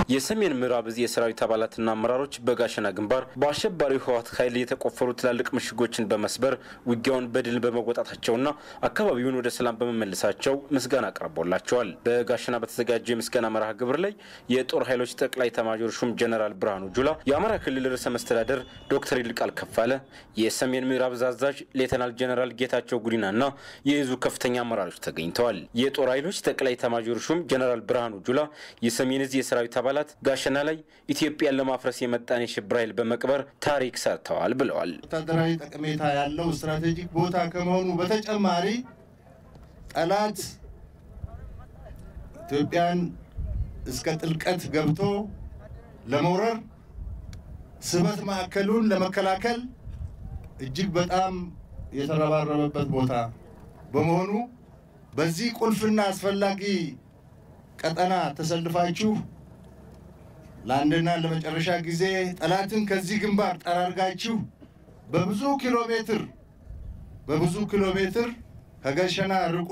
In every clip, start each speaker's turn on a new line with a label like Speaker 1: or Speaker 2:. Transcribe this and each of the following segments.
Speaker 1: የሰሜን ምዕራብ እዝ የሰራዊት አባላትና አመራሮች በጋሸና ግንባር በአሸባሪው ህወሓት ኃይል የተቆፈሩ ትላልቅ ምሽጎችን በመስበር ውጊያውን በድል በመወጣታቸውና አካባቢውን ወደ ሰላም በመመለሳቸው ምስጋና ቀርቦላቸዋል። በጋሸና በተዘጋጀ የምስጋና መርሃ ግብር ላይ የጦር ኃይሎች ጠቅላይ ኤታማዦር ሹም ጀነራል ብርሃኑ ጁላ፣ የአማራ ክልል ርዕሰ መስተዳደር ዶክተር ይልቃል ከፋለ፣ የሰሜን ምዕራብ እዝ አዛዥ ሌተናል ጀነራል ጌታቸው ጉዲናና የእዙ ከፍተኛ አመራሮች ተገኝተዋል። የጦር ኃይሎች ጠቅላይ ኤታማዦር ሹም ጀነራል ብርሃኑ ጁላ የሰሜን እዝ የሰራዊት አባላት ጋሸና ላይ ኢትዮጵያን ለማፍረስ የመጣን የሽብር ኃይል በመቅበር ታሪክ ሰርተዋል ብለዋል።
Speaker 2: ወታደራዊ ጠቀሜታ ያለው ስትራቴጂክ ቦታ ከመሆኑ በተጨማሪ ጠላት ኢትዮጵያን እስከ ጥልቀት ገብቶ ለመውረር ስበት ማዕከሉን ለመከላከል እጅግ በጣም የተረባረበበት ቦታ በመሆኑ በዚህ ቁልፍና አስፈላጊ ቀጠና ተሰልፋችሁ ለአንድና ለመጨረሻ ጊዜ ጠላትን ከዚህ ግንባር ጠራርጋችሁ በብዙ ኪሎ ሜትር በብዙ ኪሎ ሜትር ከጋሸና ርቆ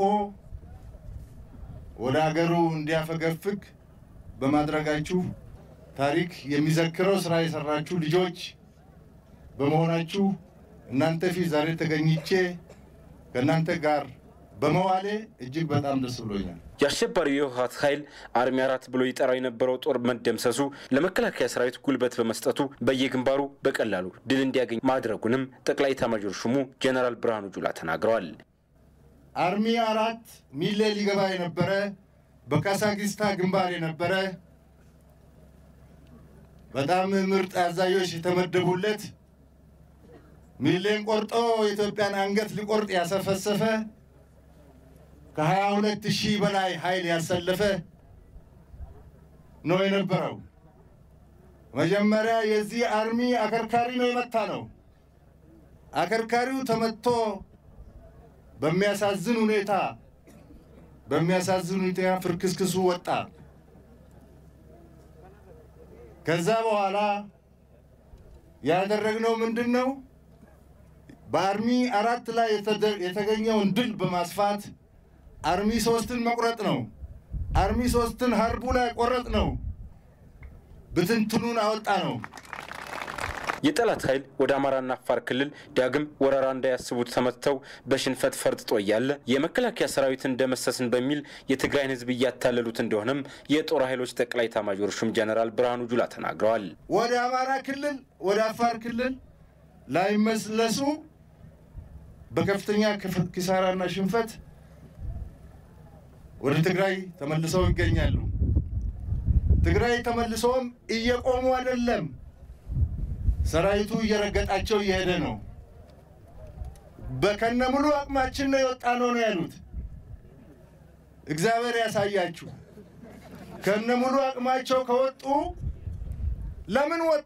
Speaker 2: ወደ አገሩ እንዲያፈገፍግ በማድረጋችሁ ታሪክ የሚዘክረው ስራ የሰራችሁ ልጆች በመሆናችሁ እናንተ ፊት ዛሬ ተገኝቼ ከእናንተ ጋር በመዋሌ እጅግ በጣም ደስ ብሎኛል።
Speaker 1: የአሸባሪው የህወሓት ኃይል አርሚ አራት ብሎ ይጠራው የነበረው ጦር መደምሰሱ ለመከላከያ ሰራዊት ጉልበት በመስጠቱ በየግንባሩ በቀላሉ ድል እንዲያገኝ ማድረጉንም ጠቅላይ ኤታማዦር ሹሙ ጀነራል ብርሃኑ ጁላ ተናግረዋል።
Speaker 2: አርሚ አራት ሚሌ ሊገባ የነበረ በካሳጊስታ ግንባር የነበረ በጣም ምርጥ አዛዦች የተመደቡለት ሚሌን ቆርጦ የኢትዮጵያን አንገት ሊቆርጥ ያሰፈሰፈ ከሀያ ሁለት ሺህ በላይ ኃይል ያሰለፈ ነው የነበረው። መጀመሪያ የዚህ አርሚ አከርካሪ ነው የመታ ነው። አከርካሪው ተመትቶ በሚያሳዝን ሁኔታ በሚያሳዝን ሁኔታ ፍርክስክሱ ወጣ። ከዛ በኋላ ያደረግነው ምንድን ነው? በአርሚ አራት ላይ የተገኘውን ድል በማስፋት አርሚ ሶስትን መቁረጥ ነው። አርሚ ሶስትን ሀርቡ ላይ ቆረጥ ነው። ብትንትኑን አወጣ ነው።
Speaker 1: የጠላት ኃይል ወደ አማራና አፋር ክልል ዳግም ወረራ እንዳያስቡት ተመትተው በሽንፈት ፈርጥጦ እያለ የመከላከያ ሰራዊትን ደመሰስን በሚል የትግራይን ሕዝብ እያታለሉት እንደሆነም የጦር ኃይሎች ጠቅላይ ኤታማዦር ሹም ጀነራል ብርሃኑ ጁላ ተናግረዋል።
Speaker 2: ወደ አማራ ክልል ወደ አፋር ክልል ላይመለሱ በከፍተኛ ኪሳራና ሽንፈት ወደ ትግራይ ተመልሰው ይገኛሉ። ትግራይ ተመልሰውም እየቆሙ አይደለም፣ ሰራዊቱ እየረገጣቸው እየሄደ ነው። በከነ ሙሉ አቅማችን ነው የወጣ ነው ነው ያሉት። እግዚአብሔር ያሳያችሁ። ከነ ሙሉ አቅማቸው ከወጡ ለምን ወጡ?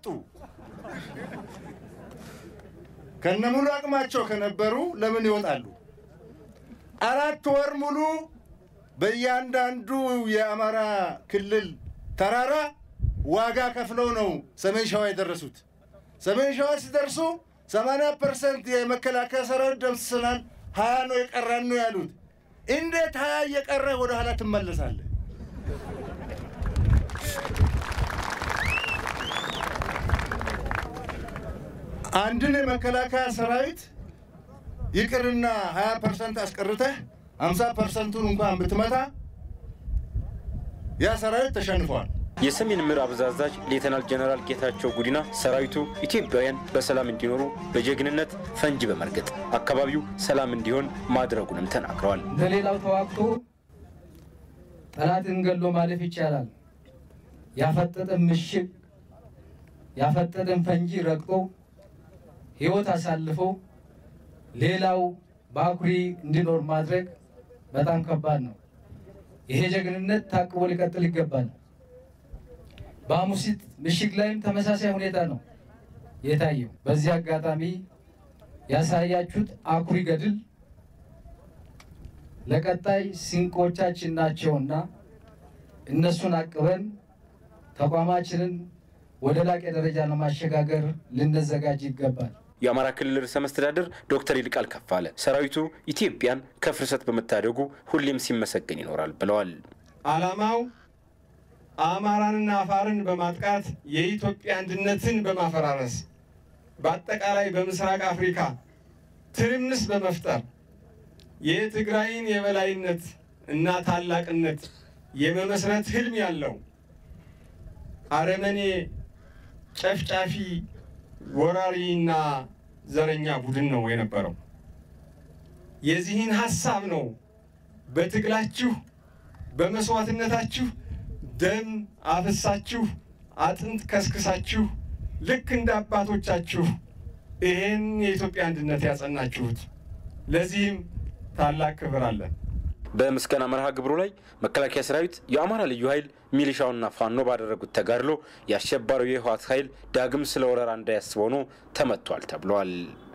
Speaker 2: ከነ ሙሉ አቅማቸው ከነበሩ ለምን ይወጣሉ? አራት ወር ሙሉ በእያንዳንዱ የአማራ ክልል ተራራ ዋጋ ከፍለው ነው ሰሜን ሸዋ የደረሱት። ሰሜን ሸዋ ሲደርሱ 80 ፐርሰንት የመከላከያ ሰራዊት ደምስሰናል፣ ሀያ ነው የቀረን ነው ያሉት። እንዴት ሀያ እየቀረ ወደ ኋላ ትመለሳለህ? አንድን የመከላከያ ሰራዊት ይቅርና 20 ፐርሰንት አስቀርተህ 50 ፐርሰንቱን እንኳን ብትመታ ያ ሰራዊት ተሸንፏል።
Speaker 1: የሰሜን ምዕራብ እዝ አዛዥ ሌተናል ጀነራል ጌታቸው ጉዲና ሰራዊቱ ኢትዮጵያውያን በሰላም እንዲኖሩ በጀግንነት ፈንጂ በመርገጥ አካባቢው ሰላም እንዲሆን ማድረጉንም ተናግረዋል።
Speaker 3: እንደሌላው ተዋግቶ ጠላትን ገሎ ማለፍ ይቻላል። ያፈጠጠን ምሽግ ያፈጠጠን ፈንጂ ረግጦ ሕይወት አሳልፎ ሌላው በአኩሪ እንዲኖር ማድረግ በጣም ከባድ ነው። ይሄ ጀግንነት ታቅቦ ሊቀጥል ይገባል። በአሙሲት ምሽግ ላይም ተመሳሳይ ሁኔታ ነው የታየው። በዚህ አጋጣሚ ያሳያችሁት አኩሪ ገድል ለቀጣይ ስንቆቻችን ናቸውና እነሱን አቅበን ተቋማችንን ወደ ላቀ ደረጃ ለማሸጋገር ልንዘጋጅ ይገባል።
Speaker 1: የአማራ ክልል ርዕሰ መስተዳድር ዶክተር ይልቃል ከፋለ ሰራዊቱ ኢትዮጵያን ከፍርሰት በመታደጉ ሁሌም ሲመሰገን ይኖራል ብለዋል።
Speaker 4: ዓላማው አማራንና አፋርን በማጥቃት የኢትዮጵያ አንድነትን በማፈራረስ በአጠቃላይ በምስራቅ አፍሪካ ትርምስ በመፍጠር የትግራይን የበላይነት እና ታላቅነት የመመስረት ህልም ያለው አረመኔ ጨፍጫፊ ወራሪና ዘረኛ ቡድን ነው የነበረው። የዚህን ሀሳብ ነው በትግላችሁ በመስዋዕትነታችሁ ደም አፍሳችሁ አጥንት ከስክሳችሁ ልክ እንደ አባቶቻችሁ ይሄን የኢትዮጵያ አንድነት ያጸናችሁት። ለዚህም ታላቅ ክብር አለን።
Speaker 1: በምስጋና መርሃ ግብሩ ላይ መከላከያ ሰራዊት፣ የአማራ ልዩ ኃይል፣ ሚሊሻውና ፋኖ ባደረጉት ተጋድሎ የአሸባሪው የህወሓት ኃይል ዳግም ስለ ወረራ እንዳያስብ ሆኖ ተመቷል ተብሏል።